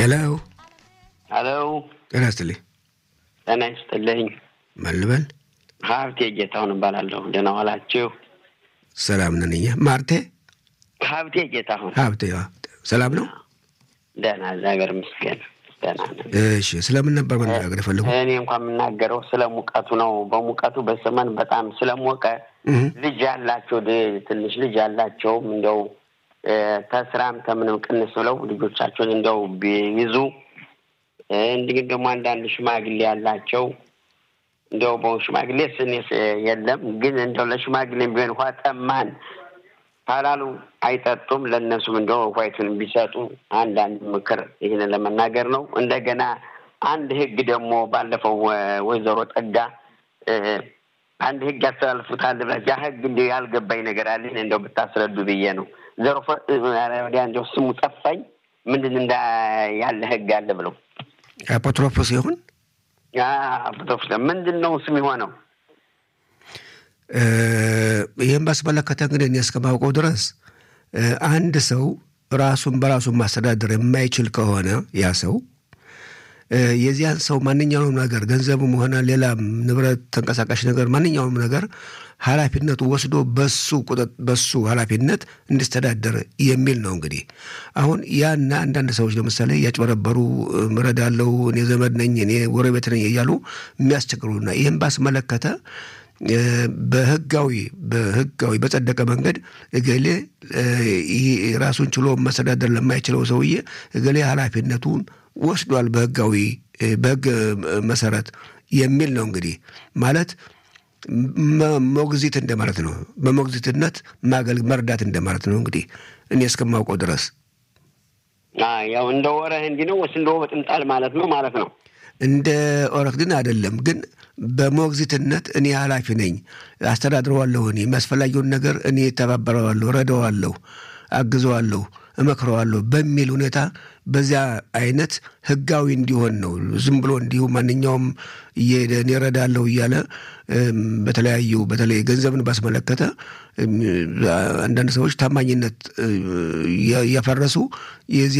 ሄሎ ሄሎ ጤና ይስጥልኝ። ጤና ይስጥልኝ። ማን ልበል? ሀብቴ ጌታሁን እባላለሁ። ደህና ዋላችሁ? ሰላም ነን እኛ። ማርቴ ሀብቴ ጌታሁን። ሀብቴ አዎ። ሰላም ነው? ደህና እግዚአብሔር ይመስገን ደህና ነን። እሺ፣ ስለምን ነበር መነጋገር የፈለጉ? እኔ እንኳን የምናገረው ስለ ሙቀቱ ነው። በሙቀቱ በሰመን በጣም ስለሞቀ ልጅ ያላቸው ድ- ትንሽ ልጅ ያላቸውም እንደው እ፣ ተስራም ከምንም ቅንስ ብለው ልጆቻቸውን እንደው ቢይዙ እ፣ እንዲህ ደግሞ አንዳንድ ሽማግሌ ያላቸው እንደው በው ሽማግሌ ስኔስ የለም ግን እንደው ለሽማግሌም ቢሆን ውሃ ጠማን ካላሉ አይጠጡም። ለእነሱም እንደው ውሃይቱን ቢሰጡ አንዳንድ ምክር ይህንን ለመናገር ነው። እንደገና አንድ ህግ ደግሞ ባለፈው ወ- ወይዘሮ ጠጋ እ፣ አንድ ህግ ያስተላልፉታል ብለህ ያ ህግ እንዲ ያልገባኝ ነገር አለ እንደው ብታስረዱ ብዬ ነው። ዘሮ ፈ- ወዲያ እንደው ስሙ ጠፋኝ። ምንድን እንዳ ያለ ህግ አለ ብለው አፖትሮፖስ ይሁን አቶፍ ምንድን ነው ስም የሆነው? እ፣ ይህን ባስመለከተ እንግዲህ እኔ እስከማውቀው ድረስ እ፣ አንድ ሰው ራሱን በራሱን ማስተዳደር የማይችል ከሆነ ያ ሰው እ፣ የዚያን ሰው ማንኛውም ነገር ገንዘብም ሆነ ሌላም ንብረት፣ ተንቀሳቃሽ ነገር ማንኛውም ነገር ኃላፊነቱ ወስዶ በሱ ቁጥጥ በሱ ኃላፊነት እንዲስተዳደር የሚል ነው። እንግዲህ አሁን ያና አንዳንድ ሰዎች ለምሳሌ እያጭበረበሩ እረዳለሁ፣ እኔ ዘመድ ነኝ፣ እኔ ጎረቤት ነኝ እያሉ የሚያስቸግሩና ይህን ባስመለከተ እ፣ በህጋዊ በህጋዊ በጸደቀ መንገድ እገሌ እ፣ ይህ ራሱን ችሎ መስተዳደር ለማይችለው ሰውዬ እገሌ ኃላፊነቱን ወስዷል በህጋዊ እ፣ በህግ እ፣ መሰረት የሚል ነው። እንግዲህ ማለት መ- ሞግዚት እንደማለት ነው። በሞግዚትነት ማገል መርዳት እንደማለት ነው። እንግዲህ እኔ እስከማውቀው ድረስ አ፣ ያው እንደ ወረህ እንዲህ ነው ወይስ እንደ ወጥምጣል ማለት ነው ማለት ነው? እንደ ኦረክድን አይደለም፣ ግን በሞግዚትነት እኔ ኃላፊ ነኝ፣ አስተዳድረዋለሁ። እኔ የሚያስፈላጊውን ነገር እኔ ተባበረዋለሁ፣ ረዳዋለሁ፣ አግዘዋለሁ፣ እመክረዋለሁ በሚል ሁኔታ በዚያ አይነት ህጋዊ እንዲሆን ነው። ዝም ብሎ እንዲሁ ማንኛውም እየሄደ እኔ እረዳለሁ እያለ እም፣ በተለያዩ በተለይ ገንዘብን ባስመለከተ እም፣ አንዳንድ ሰዎች ታማኝነት እ፣ እያፈረሱ የዚህ